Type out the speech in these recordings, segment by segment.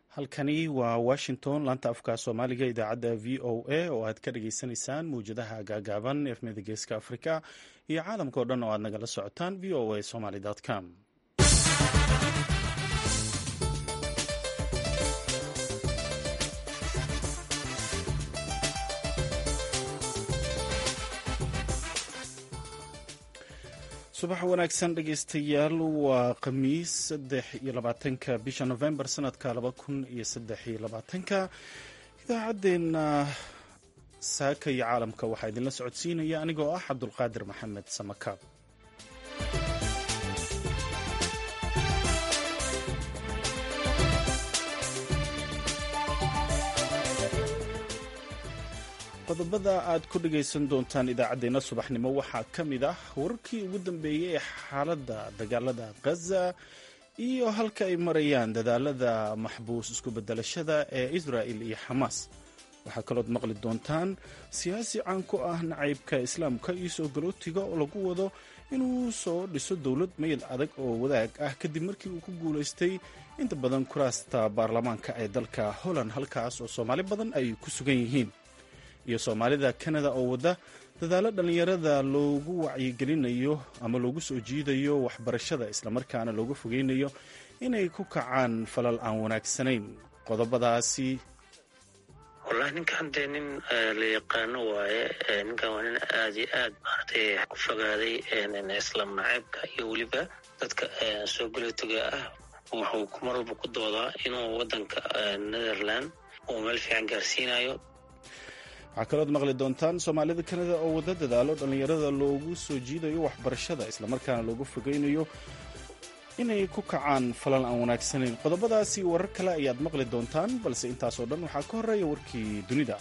halkani waa washington laanta afka soomaaliga idaacadda v o a oo aad ka dhageysanaysaan mawjadaha gaagaaban efmida geeska afrika iyo caalamka o dhan oo aad nagala socotaan v o a somaly com subax wanaagsan dhegeystayaal waa khamiis saddex iyo labaatanka bisha november sanadka laba kun iyo saddex iyo labaatanka idaacaddeenna saaka iyo caalamka waxaa idinla socodsiinaya anigoo ah cabdulqaadir maxamed samakaab qodobada aad ku dhagaysan doontaan idaacaddeenna subaxnimo waxaa ka mid ah wararkii ugu dambeeyey ee xaaladda dagaalada khaza iyo halka ay marayaan dadaalada maxbuus isku bedelashada ee israa'il iyo xamaas waxaa kalood maqli doontaan siyaasi caan ku ah nacaybka islaamka iyo soo galootiga oo lagu wado inuu soo dhiso dowlad mayl adag oo wadaag ah kadib markii uu ku guulaystay inta badan kuraasta baarlamaanka ee dalka holland halkaas oo soomaali badan ay ku sugan yihiin iyo soomaalida kanada oo wadda dadaalo dhallinyarada loogu wacyigelinayo ama loogu soo jiidayo waxbarashada islamarkaana looga fogeynayo inay ku kacaan falal aan wanaagsanayn qodobadaasi wallahi ninkan dee nin la yaqaano waaye ninkan waa nin aad iyo aad maaragtay ku fogaaday islaam naceybka iyo weliba dadka soo galootiga ah wuxuu mar walba ku doodaa inuu waddanka netherland uu meel fiican gaarsiinayo waxaa kalood maqli doontaan soomaalida kanada oo wadda dadaalo dhallinyarada loogu soo jiidayo waxbarashada islamarkaana loogu fogeynayo inay ku kacaan falal aan wanaagsanayn qodobadaasi warar kale ayaad maqli doontaan balse intaasoo dhan waxaa ka horreeya warkii dunida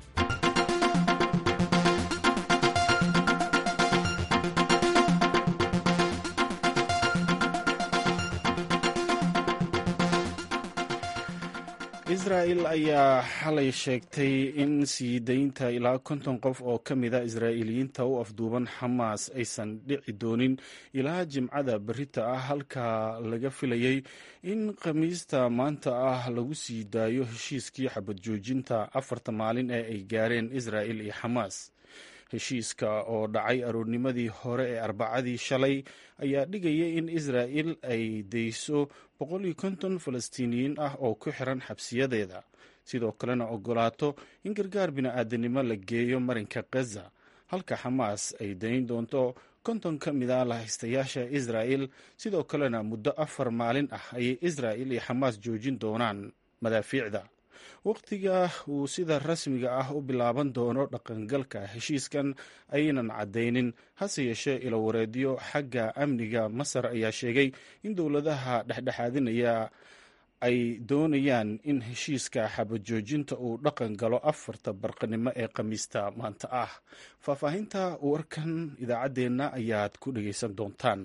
israa'il ayaa xalay sheegtay in sii daynta ilaa konton qof oo ka mida israa'iiliyiinta u afduuban xamaas aysan dhici doonin ilaa jimcada berita ah halka laga filayay in khamiista maanta ah lagu sii daayo heshiiskii xabad joojinta afarta maalin ee ay gaareen israa'il iyo xamaas heshiiska oo dhacay aroornimadii hore ee arbacadii shalay ayaa dhigayay in israa'il ay dayso boqoliyo konton falastiiniyiin ah oo ku xiran xabsiyadeeda sidoo kalena ogolaato in gargaar bini'aadanimo la geeyo marinka khaza halka xamaas ay dayn doonto konton ka mid a lahaystayaasha israa'il sidoo kalena muddo afar maalin ah ayay israa'il iyo xamaas joojin doonaan madaafiicda wakhtiga uu sida rasmiga ah u bilaaban doono dhaqangalka heshiiskan ayaynan caddaynin hase yeeshee ilowareedyo xagga amniga masar ayaa sheegay in dowladaha dhexdhexaadinaya ay doonayaan in heshiiska xabajoojinta uu dhaqan galo afarta barqanimo ee khamiista maanta ah faahfaahinta warkan idaacaddeenna ayaad ku dhegaysan doontaan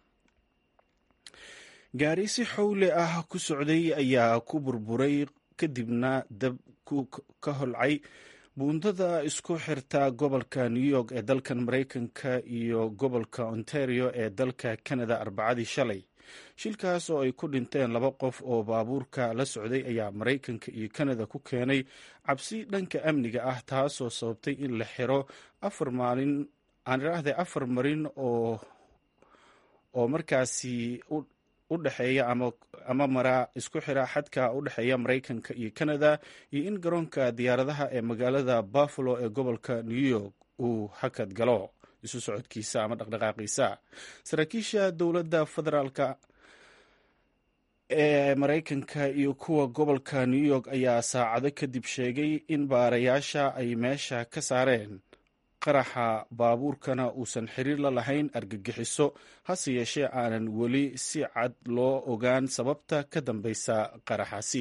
gaari si xowle ah ku socday ayaa ku burburay kadibna dab ka holcay buundada isku xirta gobolka new york ee dalkan maraykanka iyo gobolka ontario ee dalka canada arbacadii shalay shilkaas oo ay ku dhinteen laba qof oo baabuurka la socday ayaa maraykanka iyo canada ku keenay cabsi dhanka amniga ah taasoo sababtay in la xiro afar maalin aan idhaahday afar marin oo oo markaasi u dhexeeya ama mara isku xira xadka u dhexeeya maraykanka iyo canada iyo in garoonka diyaaradaha ee magaalada buffalo ee gobolka new york uu hakad galo isu socodkiisa ama dhaqdhaqaaqiisa saraakiisha dowladda federaalka ee maraykanka iyo kuwa gobolka new york ayaa saacado kadib sheegay in baarayaasha ay meesha ka saareen qaraxa baabuurkana uusan xiriir la lahayn argagixiso hase yeeshee aanan weli si cad loo ogaan sababta ka dambeysa qaraxaasi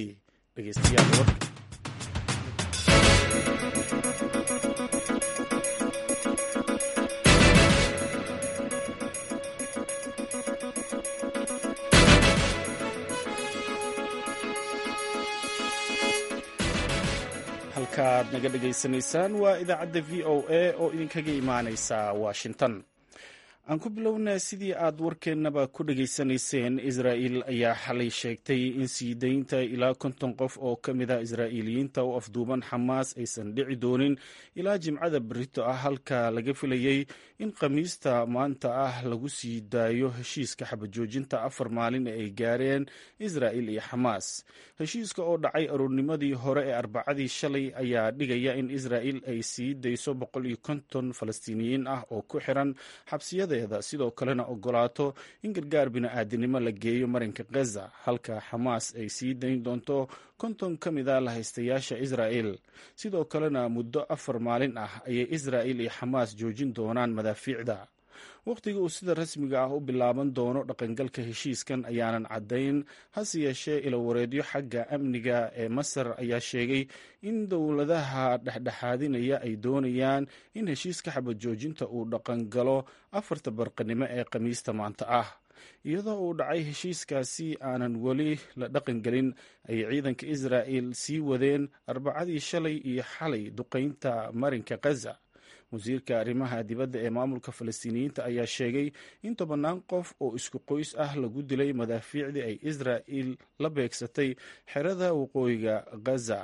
halkaaad naga dhegaysanaysaan waa idaacadda v o a oo idinkaga imaaneysa washington aan ku bilownaa sidii aad warkeennaba ku dhegaysanayseen israa'il ayaa xalay sheegtay in sii daynta ilaa konton qof oo ka mid a israa'iiliyiinta u afduuban xamaas aysan dhici doonin ilaa jimcada berito ah halka laga filayey in khamiista maanta ah lagu sii daayo heshiiska xabajoojinta afar maalin ee ay gaareen israa'il iyo xamaas heshiiska oo dhacay aroornimadii hore ee arbacadii shalay ayaa dhigaya in israa'il ay sii dayso boqol iyo konton falastiiniyiin ah oo ku xiran xabsiyada sidoo kalena ogolaato in gargaar bini-aadinimo la geeyo marinka khaza halka xamaas ay sii dayn doonto konton ka mid a lahaystayaasha israa'il sidoo kalena muddo afar maalin ah ayay israa'il iyo xamaas joojin doonaan madaafiicda wakhtiga uu sida rasmiga ah u bilaaban doono dhaqangalka heshiiskan ayaanan caddayn hase yeeshee ilawareedyo xagga amniga ee masar ayaa sheegay in dowladaha dhexdhexaadinaya ay doonayaan in heshiiska xabajoojinta uu dhaqangalo afarta barqanimo ee khamiista maanta ah iyadoo uu dhacay heshiiskaasi aanan weli la dhaqangelin ayay ciidanka israa'il sii wadeen arbacadii shalay iyo xalay duqaynta marinka khaza wasiirka arrimaha dibadda ee maamulka falastiiniyiinta ayaa sheegay in tobannaan qof oo isku qoys ah lagu dilay madaafiicdii ay israa'il la beegsatay xerada waqooyiga khaza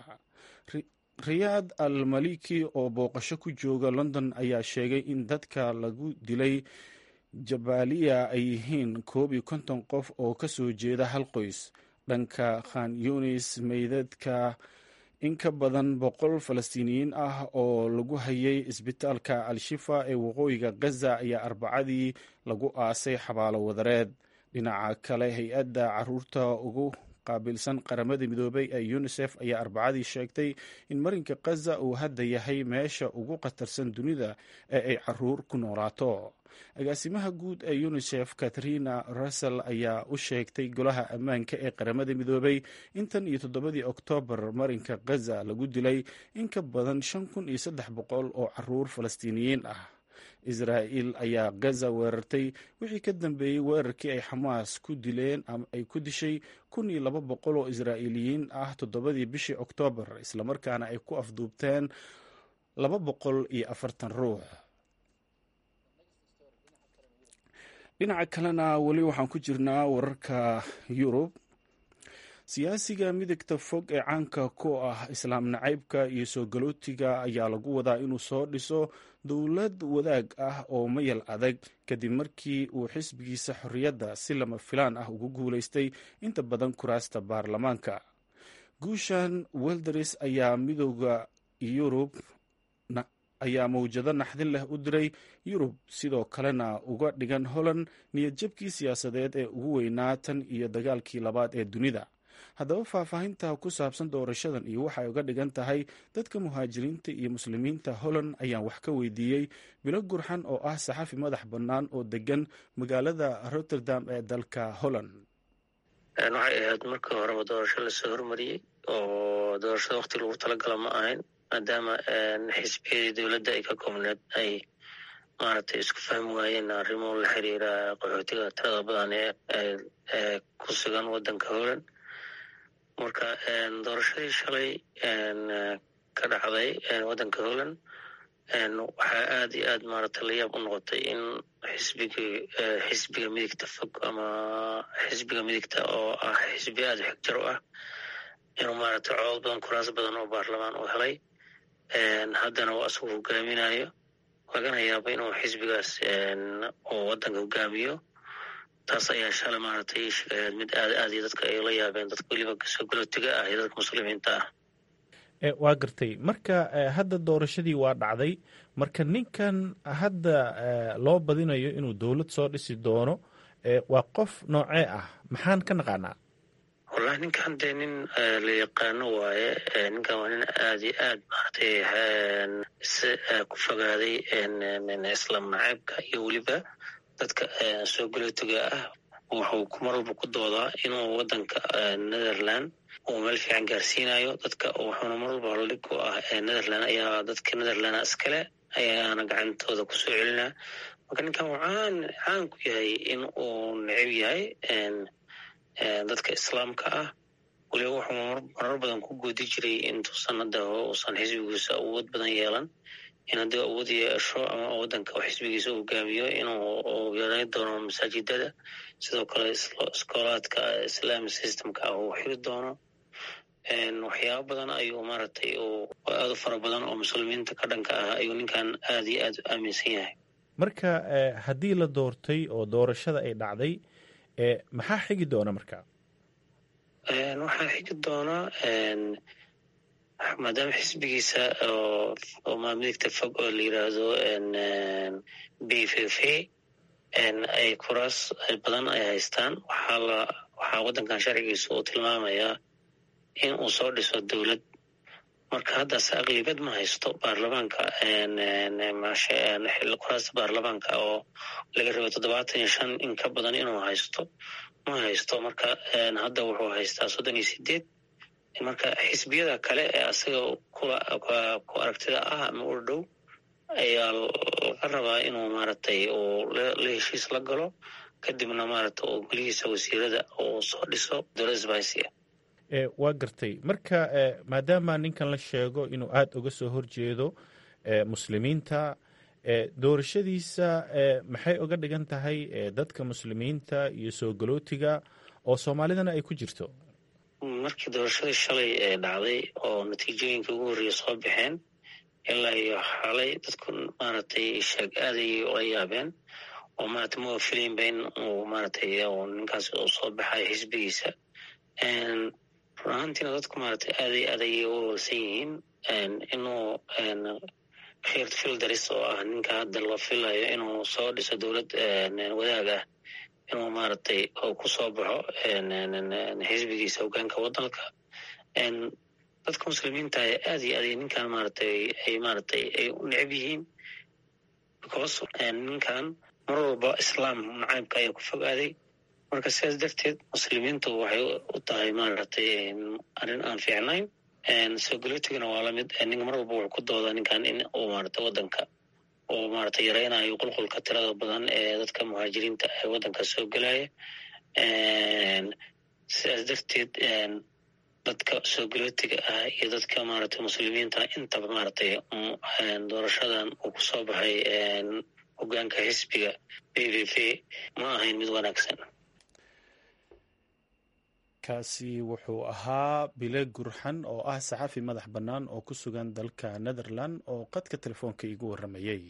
riyaad al maliki oo booqasho ku jooga london ayaa sheegay in dadka lagu dilay jabaaliya ay yihiin koob iyo konton qof oo ka soo jeeda hal qoys dhanka khan yunis meydadka in ka badan boqol falastiiniyiin ah oo lagu hayay isbitaalka al-shifa ee waqooyiga khaza ayaa arbacadii lagu aasay xabaalo wadareed dhinaca kale hay-adda caruurta ugu qaabilsan qaramada midoobay ee unisef ayaa arbacadii sheegtay in marinka khaza uu hadda yahay meesha ugu khatarsan dunida ee ay caruur ku noolaato agaasimaha guud ee unisef katharina russell ayaa u sheegtay golaha ammaanka ee qaramada midoobay in tan iyo toddobadii oktoobar marinka khaza lagu dilay in ka badan shan kun iyo saddex boqol oo caruur falastiiniyiin ah israa'il ayaa gaza weerartay wixii ka dambeeyey weerarkii ay xamaas ku dileen ama ay ku dishay kun iyo laba boqol oo israa'iiliyiin ah toddobadii bishii oktoobar islamarkaana ay ku afduubteen laba boqol iyo afartan ruux dhinaca kalena weli waxaan ku jirnaa wararka yurub siyaasiga midigta fog ee caanka ku ah islaam nacaybka iyo soo galootiga ayaa lagu wadaa inuu soo dhiso dowlad wadaag ah oo mayal adag kadib markii uu xisbigiisa xorriyadda si lama filaan ah ugu guulaystay inta badan kuraasta baarlamaanka guushan welderis ayaa midooda yurub ayaa mawjado naxdin leh u diray yurub sidoo kalena uga dhigan holland niyadjabkii siyaasadeed ee ugu weynaa tan iyo dagaalkii labaad ee dunida haddaba faahfaahinta ku saabsan doorashadan iyo waxay uga dhigan tahay dadka muhaajiriinta iyo muslimiinta holland ayaan wax ka weydiiyey bilo gurxan oo ah saxafi madax bannaan oo degan magaalada rotterdam ee dalka holland waxay ahayd markii horeba doorasho lasoo hormariyey oo doorashada wakti lagu talagala ma ahayn maadaama xisbiyadii dowladda ay ka koobneed ay maaragtay isku fahmi waayeen arrimo la xiriira qaxootiga tirada badan ee ku sugan waddanka holland marka doorashadii shalay ka dhacday waddanka holland waxaa aad iyo aad maaragtay la yaab u noqotay in xisbiga xisbiga midigta fog ama xisbiga midigta oo ah xisbi aad xigjar u ah inuu maaragtay codod badan kuraas badan oo baarlamaan uu helay haddana uu asagu hogaaminayo lagana yaabo inuu xisbigaas uu waddanka hogaamiyo taas ayaa shalay maaragtay sheegayaad mid aad aad iyo dadka ay la yaabeen dadka weliba soo galootiga ah iyo dadka muslimiinta ah waa gartay marka hadda doorashadii waa dhacday marka ninkan hadda loo badinayo inuu dowlad soo dhisi doono waa qof noocee ah maxaan ka naqaanaa wallahi ninkan dee nin la yaqaano waaye ninkan waa nin aad iyo aad maaragtay ku fogaaday islaam naceebka iyo weliba dadka soo galootiga ah wuxuu mar walba ku doodaa inuu waddanka netherland uu meel fiican gaarsiinayo dadka wuxuuna mar walba holdhig u ah netherland ayaa dadka netherland iskale ayaana gacantooda kusoo celinaa marka ninkan uu caan caan ku yahay in uu neceb yahay dadka islaamka ah weliba wuxuu marar badan ku goodi jiray intuusan hadda uusan xisbigiisa awood badan yeelan in haddii awood yeesho ama waddanka oo xisbigiisa u hogaamiyo inuu yareyn doono masaajidada sidoo kale iskoolaadka islamic systemka ah uu xiri doono waxyaaba badan ayuu maaragtay aada u fara badan oo muslimiinta ka dhanka ah ayuu ninkan aada iyo aad u aaminsan yahay marka haddii la doortay oo doorashada ay dhacday maxaa xigi doona marka waxaa xigi doona maadaama xisbigiisa oo maamiligta fog oo la yiraahdo b f f ay kuraas badan ay haystaan waxaa la waxaa waddankan sharcigiisa uu tilmaamayaa in uu soo dhiso dowlad marka haddase aqlibad ma haysto baarlamaanka kuraasta baarlamaanka oo laga rabo toddobaatan iyo shan in ka badan inuu haysto ma haysto marka hadda wuxuu haystaa soddon iyo sideed marka xisbiyada kale ee asaga ku aragtida ah ama u dhow ayaa laga rabaa inuu maaragtay uu la heshiis la galo kadibna maaragta uu golihiisa wasiirada uu soo dhiso dowlad sbisia waa gartay marka maadaama ninkan la sheego inuu aada uga soo horjeedo muslimiinta doorashadiisa maxay uga dhigan tahay dadka muslimiinta iyo soo galootiga oo soomaalidana ay ku jirto markii doorashadii shalay ee dhacday oo natiijooyinkai ugu horreeya soo baxeen ilaa iyo xalay dadku maaragtay sheeg aaday ula yaabeen oo maarata ma filaynba in uu maaragtay ninkaas uu soo baxayo xisbigiisa run ahaantiina dadku maaragtay aaday aad ayay u walsan yihiin inuu khiirt fildaris oo ah ninka hadda la filayo inuu soo dhiso dowlad wadaag ah inuu maaragtay ku soo baxo xisbigiisa hogaanka waddanka dadka muslimiinta aad iyo aad ninkan maaragtay ay maaragtay ay u necab yihiin because ninkan mar walba islaam nacaybka ayaa ku fogaaday marka sidaas darteed muslimiintu waxay u tahay maaragtay arrin aan fiicnayn soo galootigana waa lamid ninka mar walba wuxuu ku doodaa ninkan in uu maaragtay waddanka uu maaragtay yareynayo qulqulka tirada badan ee dadka muhaajiriinta ee waddanka soo gelaya sidaas darteed dadka soo galootiga ah iyo dadka maaragtay muslimiinta intaba maaragtay doorashadan uu ku soo baxay hogaanka xisbiga b v v ma ahayn mid wanaagsan kaasi wuxuu ahaa bile gurxan oo ah saxafi madax bannaan oo ku sugan dalka netherland oo qadka telefoonka iigu warramayey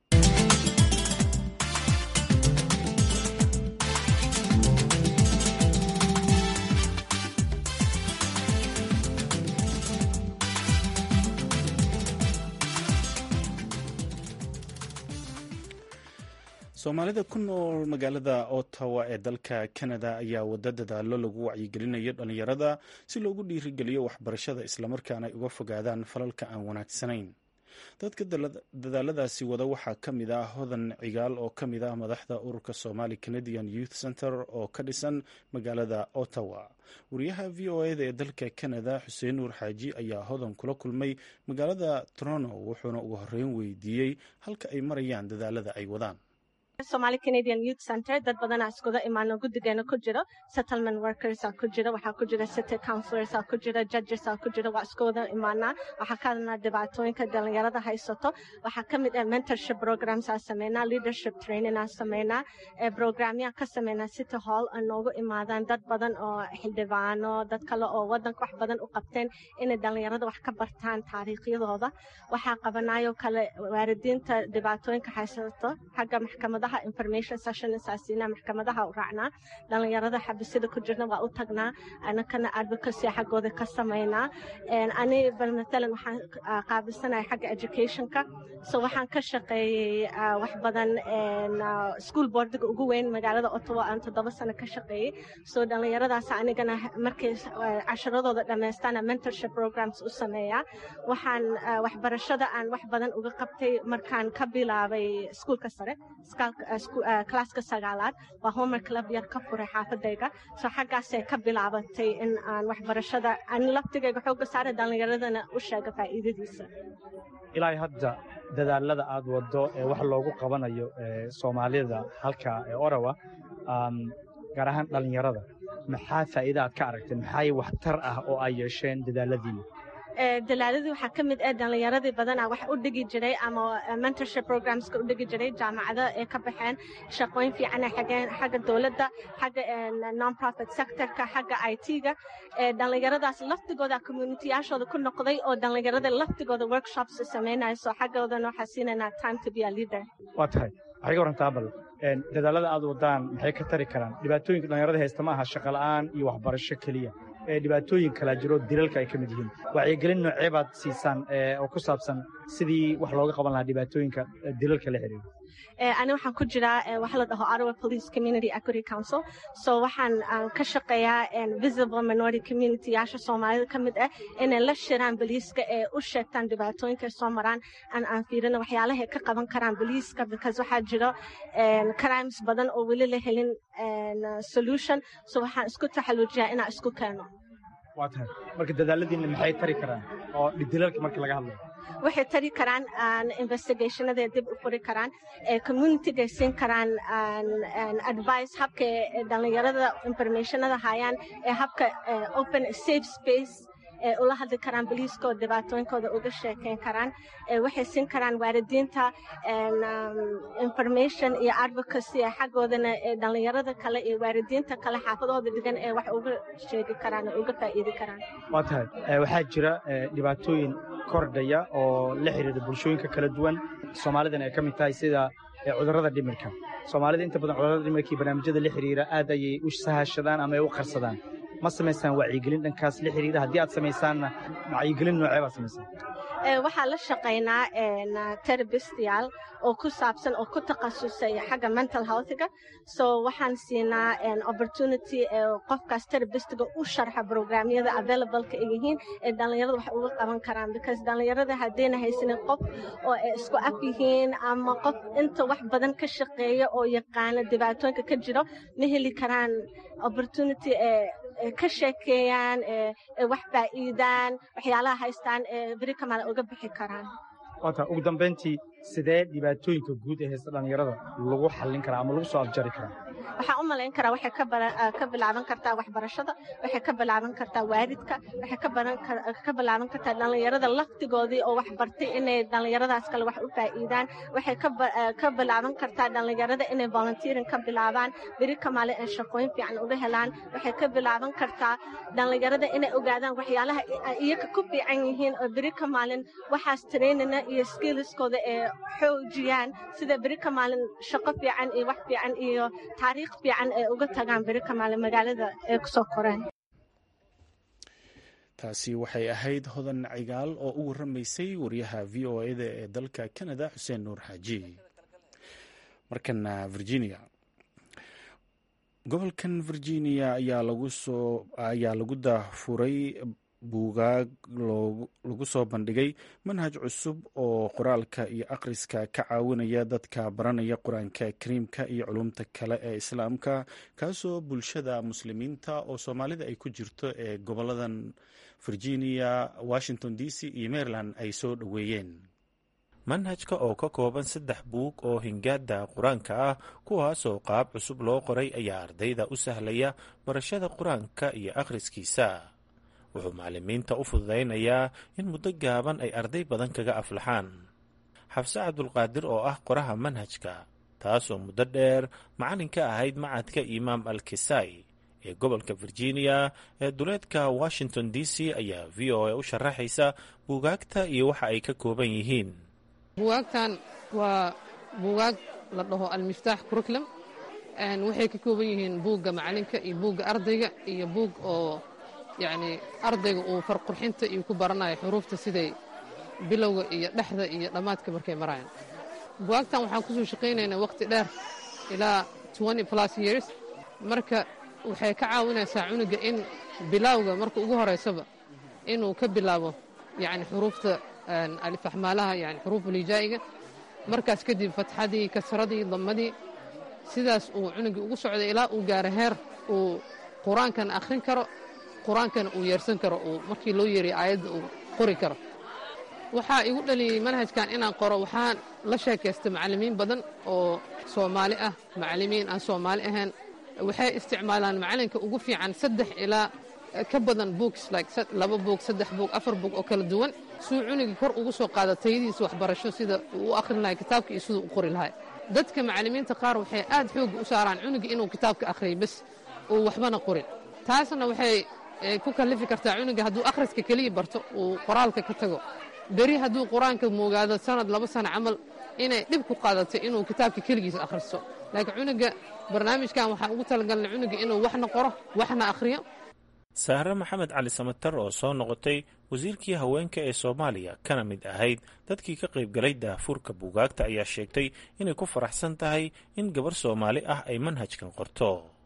soomaalida ku nool magaalada ottawa ee dalka canada ayaa wada dadaalo lagu wacyigelinayo dhalinyarada si loogu dhiirigeliyo waxbarashada islamarkaana ay uga fogaadaan falalka aan wanaagsanayn dadka dadaaladaasi wada waxaa ka mid ah hodan cigaal oo ka mid ah madaxda ururka somali canadian youth center oo ka dhisan magaalada ottawa wariyaha v o eda ee dalka canada xuseen nuur xaaji ayaa hodan kula kulmay magaalada toronto wuxuuna ugu horeyn weydiiyey halka ay marayaan dadaalada ay wadaan somali canadian youth center dad badanaa iskuda imaano guddigeena ku jiro settlement workersa ku jira waxaa ku jira city councilorsa ku jira judgesa ku jira waa iskuwada imaanaa waxaa ka hadlnaa dhibaatooyinka dhalinyarada haysato waxaa ka mid ah mentorship programsaa sameynaa leadership trainingaa sameynaa programyaa ka sameynaa city hall oo noogu imaadaan dad badan oo xildhibaano dad kale oo wadanka wax badan u qabteen inay dhalinyarada wax ka bartaan taariikhyadooda waxaa qabanaayoo kale waalidiinta dhibaatooyinka haysato xagga maxkamadaha information session saasiinaa maxkamadaha u raacnaa dhalinyarada xabisida ku jirna waa u tagnaa anakana advocacy xaggooda ka samaynaa ani bal matalan waxaan qaabilsanaya xagga educationka so waxaan ka shaqeeyey wax badan school boardiga ugu weyn magaalada ottawa aan toddoba sano ka shaqeeyey so dhalinyaradaas anigana markay casharadooda dhammaystaana mentorship programs u sameeyaa waxaan waxbarashada aan wax badan uga qabtay markaan ka bilaabay iskuulka sare klaaska sagaalaad waa homer club yar ka furay xaafadayga so xaggaasay ka bilaabatay in aan waxbarashada aan laftigayga xooga saara dhallinyaradana u sheega faa'iidadiisa ilaa hadda dadaalada aad waddo ee wax loogu qabanayo soomaalida halka ee orawa gaar ahaan dhallinyarada maxaa faa'iida aad ka aragteen maxaa waxtar ah oo ay yeesheen dadaaladiina dalaaladii waxaa ka mid ah dhallinyaradii badana wax u dhigi jiray ama mentorship programska u dhigi jiray jaamacado ee ka baxeen shaqooyin fiicana xageen xagga dowladda xagga non-profit sectorka xagga i t-ga dhallinyaradaas laftigooda communitiyaashooda ku noqday oo dhallinyarada laftigooda workshops samaynayso xaggoodana waxaa siinaynaa time to be a leader waa tahay waxay ka warantaa bal dadaalada aad wadaan maxay ka tari karaan dhibaatooyinka dhallinyarada haysta ma aha shaqola'aan iyo waxbarasho keliya ee dhibaatooyin kalaa jiro dilalka ay ka mid yihiin wacyigelin noocee baad siisaan oo ku saabsan sidii wax looga qaban lahaa dhibaatooyinka dilalka la xiriira ani waxaan ku jiraa waxa la dhaho Ottawa Police Community Equity Council so waxaan ka shaqeeyaa visible minority community yaasha Soomaalida ka mid ah inay la shiraan booliiska ee u sheegtaan dhibaatooyinka soo maraan aan aan fiirino waxyaalaha ka qaban karaan booliiska because waxaa jiro crimes badan oo weli la helin solution so waxaan isku taxaluujiyaa inaan isku keeno waa tahay marka dadaaladiina maxay tari karaan oo dilalka marka laga hadlayo waxay tari karaan investigationada dib u furi karaan communitygay siin karaan advice habka dhallinyarada informationada hayaan ee habka open safe space ee ula hadli karaan boliiska oo dhibaatooyinkooda uga sheekeyn karaan waxay siin karaan waalidiinta information iyo advocacy xaggoodana dhallinyarada kale iyo waalidiinta kale xaafadahooda dhigan ee wax uga sheegi karaan oo uga faa'iidi karaan waa tahay waxaa jira dhibaatooyin kordhaya oo la xiriira bulshooyinka kala duwan soomaalidan ay ka mid tahay sida cudurrada dhimirka soomaalida inta badan cudurrada dhimirka iyo barnaamijyada la xiriira aad ayay u sahashadaan ama ay u qarsadaan ma samaysaan wacyigelin dhankaas la xiriira haddii aad samaysaanna wacyigelin noocee baad samaysaan waxaa la shaqaynaa terabistyaal oo ku saabsan oo ku takhasusay xagga mental healthga so waxaan siinaa opportunity qofkaas terabistiga u sharxa programyada availableka ay yihiin ee dhallinyarada wax uga qaban karaan because dhallinyarada haddayna haysanin qof oo ay isku af yihiin ama qof inta wax badan ka shaqeeya oo yaqaana dhibaatooyinka ka jiro ma heli karaan opportunity ee ka sheekeeyaan ee wax faa'iidaan waxyaalaha haystaan ee beri kamaala uga bixi karaan waata ugu dambayntii sidee dhibaatooyinka guud ee haysta dhallinyarada lagu xallin karaa ama lagu soo afjari karaa waxaan u malayn karaa waxay ka bilaaban kartaa waxbarashada waxay ka bilaaban kartaa waalidka waxay ka bilaaban kartaa dhallinyarada laftigoodii oo wax bartay inay dhallinyaradaas kale wax u faa'iidaan waxay ka bilaaban kartaa dhallinyarada inay volunteering ka bilaabaan beri kamaale ay shaqooyin fiican uga helaan waxay ka bilaaban kartaa dhallinyarada inay ogaadaan waxyaalaha iyaga ku fiican yihiin oo beri kamaalin waxaas trainina iyo skillskooda ee xoojiyaan sida beri kamaalin shaqo fiican iyo wax fiican iyo taariikh fiican ay uga tagaan beri kamaale magaalada ay kusoo koreen taasi waxay ahayd hodan cigaal oo u waramaysay wariyaha v o eda ee dalka canada xuseen nuur xaaji markana virginia gobolkan virginia ayaa lagu soo ayaa lagu daafuray buugaag lagu soo bandhigay manhaj cusub oo qoraalka iyo akhriska ka caawinaya dadka baranaya qur-aanka kariimka iyo culumta kale ee islaamka kaasoo bulshada muslimiinta oo soomaalida ay ku jirto ee goboladan virginia washington d c iyo maryland ay soo dhoweeyeen manhajka oo ka kooban saddex buug oo hingaada qur-aanka ah kuwaasoo qaab cusub loo qoray ayaa ardayda u sahlaya barashada qur-aanka iyo akhriskiisa wuxuu macalimiinta u fududaynayaa in muddo gaaban ay arday badan kaga aflaxaan xabse cabdulqaadir oo ah qoraha manhajka taasoo muddo dheer macallin ka ahayd macadka imaam al kisai ee gobolka virginia ee duleedka washington d c ayaa v o a u sharaxaysa buugaagta iyo waxa ay ka kooban yihiin buugaagtan waa buugaag la dhaho almiftaax curriculum waxay ka kooban yihiin buugga macalinka iyo buugga ardayga iyo buug oo yacni ardayga uu farqurxinta iyo ku baranayo xuruufta siday bilowga iyo dhexda iyo dhammaadka markay marayaan buwaagtan waxaan kusoo shaqaynaynaa waqti dheer ilaa plus years marka waxay ka caawinaysaa cunuga in bilowga marka ugu horaysaba inuu ka bilaabo yani xuruufta alifaxmaalaha yani xuruufulijaa'iga markaas kadib fatxadii kasradii damadii sidaas uu cunugii ugu socday ilaa uu gaaro heer uu qur-aankan akhrin karo qur-aankana uu yeersan karo uu markii loo yeeriya aayadda uu qori karo waxaa igu dhaliyey manhajkan inaan qoro waxaan la sheekaystay macallimiin badan oo soomaali ah macallimiin aan soomaali ahayn waxay isticmaalaan macalinka ugu fiican saddex ilaa ka badan books like laba boog saddex boog afar boog oo kala duwan suu cunugii kor ugu soo qaada tayadiisa waxbarasho sida uu u akhrin lahay kitaabka iyo siduu u qori lahay dadka macallimiinta qaar waxay aad xoogga u saaraan cunuga inuu kitaabka akhriyo bes uu waxbana qorin taasna waxay ku kallifi kartaa cunuga hadduu akhriska keliya barto uu qoraalka ka tago beri hadduu qur-aanka moogaado sanad laba sano camal inay dhib ku qaadato inuu kitaabka keligiisa akhristo laakiin cunuga barnaamijkan waxaan ugu talagalnay cunuga inuu waxna qoro waxna akhriyo saare maxamed cali samatar oo soo noqotay wasiirkii haweenka ee soomaaliya kana mid ahayd dadkii ka qaybgalay daahfuurka buugaagta ayaa sheegtay inay ku faraxsan tahay in gabar soomaali ah ay manhajkan qorto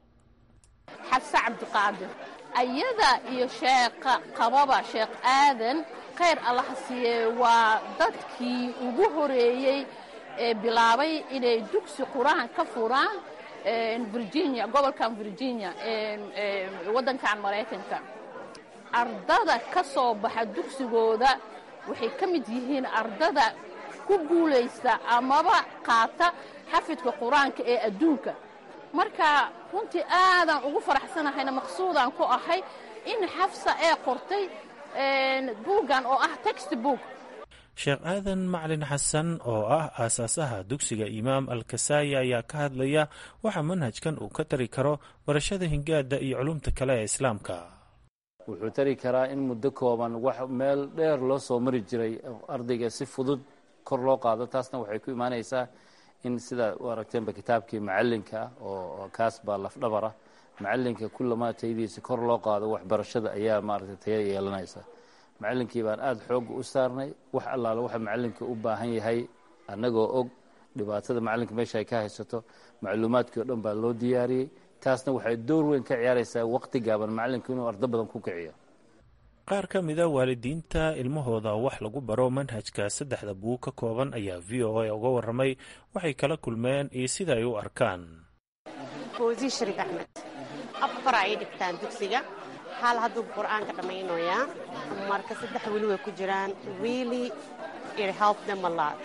xabse cabdiqaadir ayada iyo sheekha qababa sheekh aadan khayr allaha siiye waa dadkii ugu horeeyey ee bilaabay inay dugsi qur-aan ka furaan virginia gobolkan virginia waddankan maraykanka ardada ka soo baxa dugsigooda waxay ka mid yihiin ardada ku guulaysta amaba qaata xafidka qur-aanka ee adduunka marka runtii aadaan ugu faraxsanahayna maqsuudaan ku ahay in xafsa ee qortay buuggan oo ah text book sheekh aadan macalin xasan oo ah aasaasaha dugsiga imaam alkasaaya ayaa ka hadlaya waxa manhajkan uu ka tari karo barashada hingaada iyo culumta kale ee islaamka wuxuu tari karaa in muddo kooban wax meel dheer loo soo mari jiray ardayga si fudud kor loo qaado taasna waxay ku imaanaysaa in sida u aragteenba kitaabkii macalinka ah oo kaas baa lafdhabara macalinka kullamaa tayadiisa kor loo qaado waxbarashada ayaa maaragtay taya yeelanaysa macalinkii baan aada xoogga u saarnay wax allaale waxa macalinka u baahan yahay annagoo og dhibaatada macalinka meesha ay ka haysato macluumaadkii oo dhan baa loo diyaariyey taasna waxay door weyn ka ciyaaraysaa waqti gaaban macalinka inuu ardo badan ku kiciyo qaar ka mida waalidiinta ilmahooda wax lagu baro manhajka saddexda buug ka kooban ayaa v o a uga warramay waxay kala kulmeen iyo sida ay u arkaan fawzi shariif axmed afar ay dhigtaan dugsiga hal hadduu qur-aanka dhammaynayaa marka saddex weli way ku jiraan really it help them a lot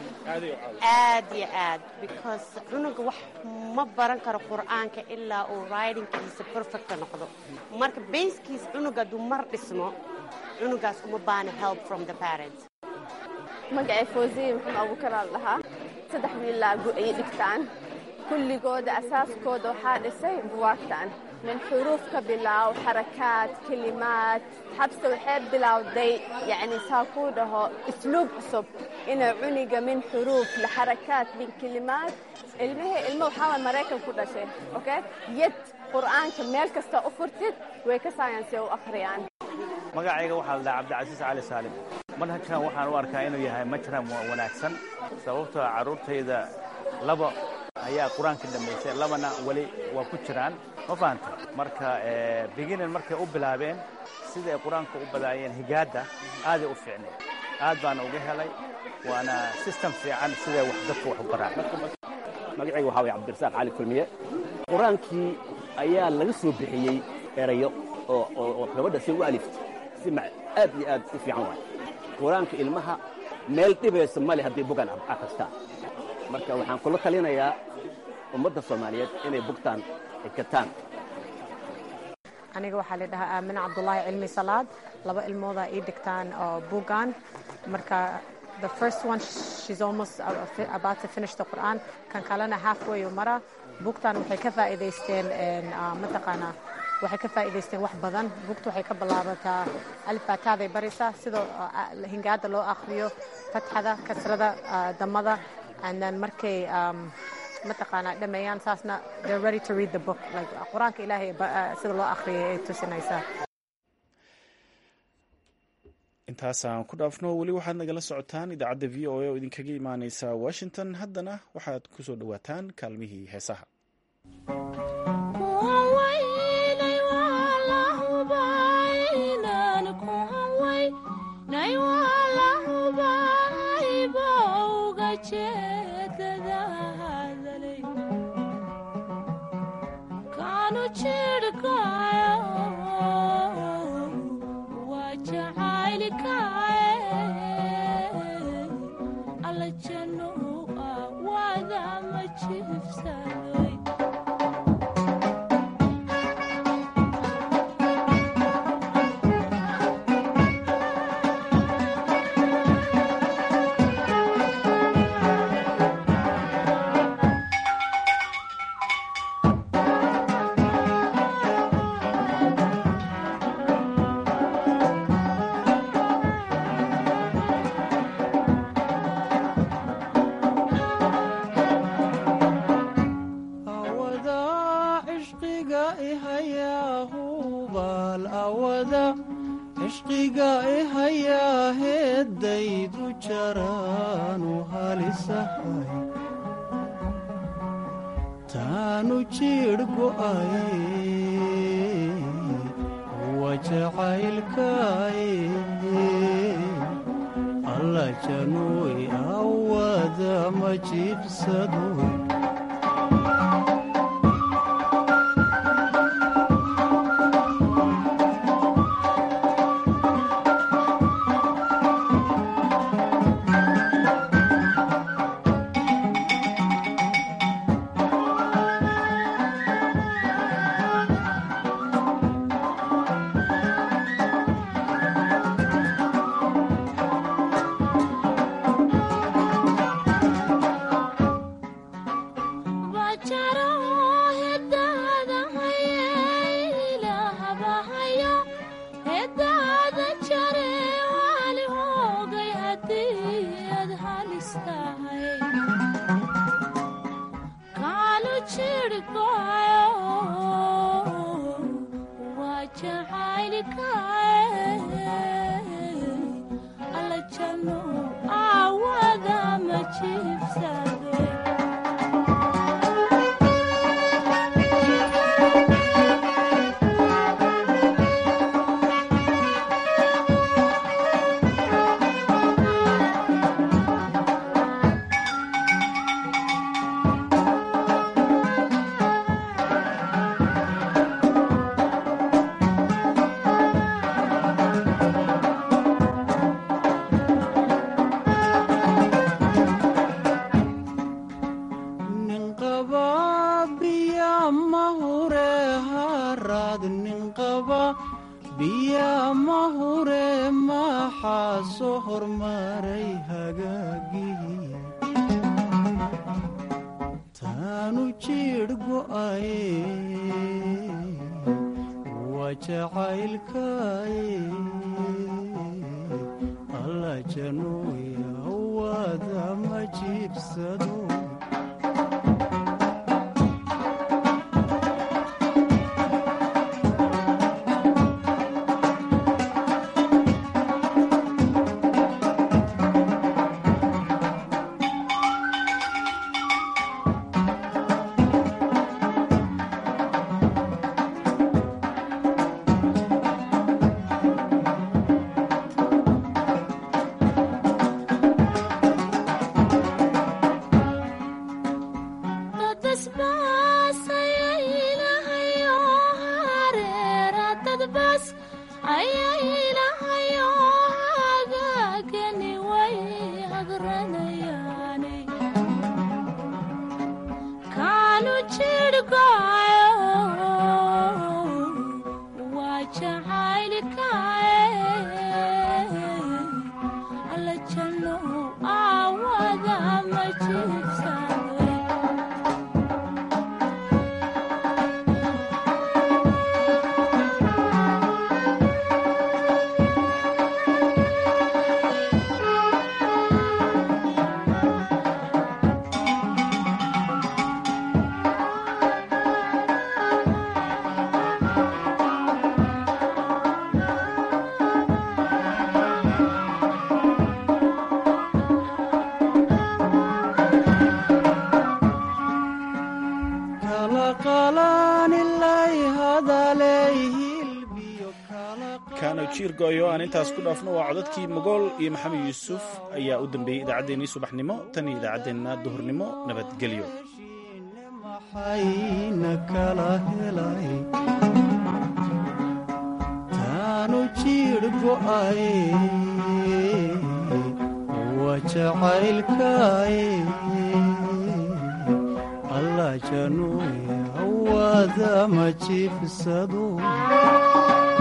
aad iyo aad because cunuga wax ma baran karo qur-aanka ilaa uu ridingkiisa perfecta noqdo marka baskiis cunuga hadduu mar dhismo cunugaas uma baana help from the parents magacay fawziye maxamed abuukaraal dhahaa saddex wiilaa ayay dhigtaan kulligooda asaaskooda waxaa dhisay buwaagtan min xuruuf ka bilaaw xarakaad kelimaad xabse waxay bilowday yacni saa kuu dhaho isluub cusub inay cuniga min xuruuf laxarakaad min kelimaad ilmihii ilmo waxaa way maraykan ku dhashay okay yad qur'aanka meel kasta u furtid way ka saayansi u akhriyaan magacayga waxaa la dhahaa cabdicasiis cali saalim manhajkan waxaan u arkaa inuu yahay majram wanaagsan sababtoo carruurtayda laba ayaa qur-aanka dhammaysay labana weli waa ku jiraan ma fahanta marka biginin markay u bilaabeen sida ay qur-aanka u badaayeen higaadda aaday u fiicnay aad baana uga helay waana system fiican siday wax dadka wax u baraan magacayga waxaa way cabdirasaaq cali kulmiye qur-aankii ayaa laga soo bixiyey erayo oo gabadha si u aliftay si aad iyo aad u fiican waay qur-aanka ilmaha meel dhibaysa male haddii bugan akhristaan marka waxaan kula talinayaa ummadda soomaaliyeed inay bugtaan xikataan aniga waxaa la dhahaa aamine cabdulaahi cilmi salaad laba ilmoodaa ii dhigtaan oo bugan marka the first one she's almost about to finish the Quran kan kalena halfway u mara bugtan waxay ka faa'iidaysteen mataqaanaa waxay ka faa'iidaysteen wax badan bugta waxay ka bilaabataa alfaataaday baraysaa sida hingaada loo akhriyo fatxada kasrada damada and then markay mataqaanaa dhameeyaan saasna they're ready to read the book like qur-aanka ilaahay sida loo akhriyay ay tusinaysaa intaasaan ku dhaafno weli waxaad nagala socotaan idaacadda v o a oo idinkaga imaaneysa washington haddana waxaad ku soo dhowaataan kaalmihii heesaha Thank you. cishqiga ihayaa heeddaydu jaraanu halisahay taanu jiidh go'aye wa jacaylkaaye alla januuy awada ma jiibsado jiirgoyo aan intaas ku dhaafno waa codadkii mogool iyo maxamed yuusuf ayaa u dambeeyey idaacaddeenii subaxnimo tan iyo idaacaddeenna duhurnimo nabadgelyo maxayna kala helay taanu jiidh go'aye wa jacaylkaaye alla januuy awada ma jiifsado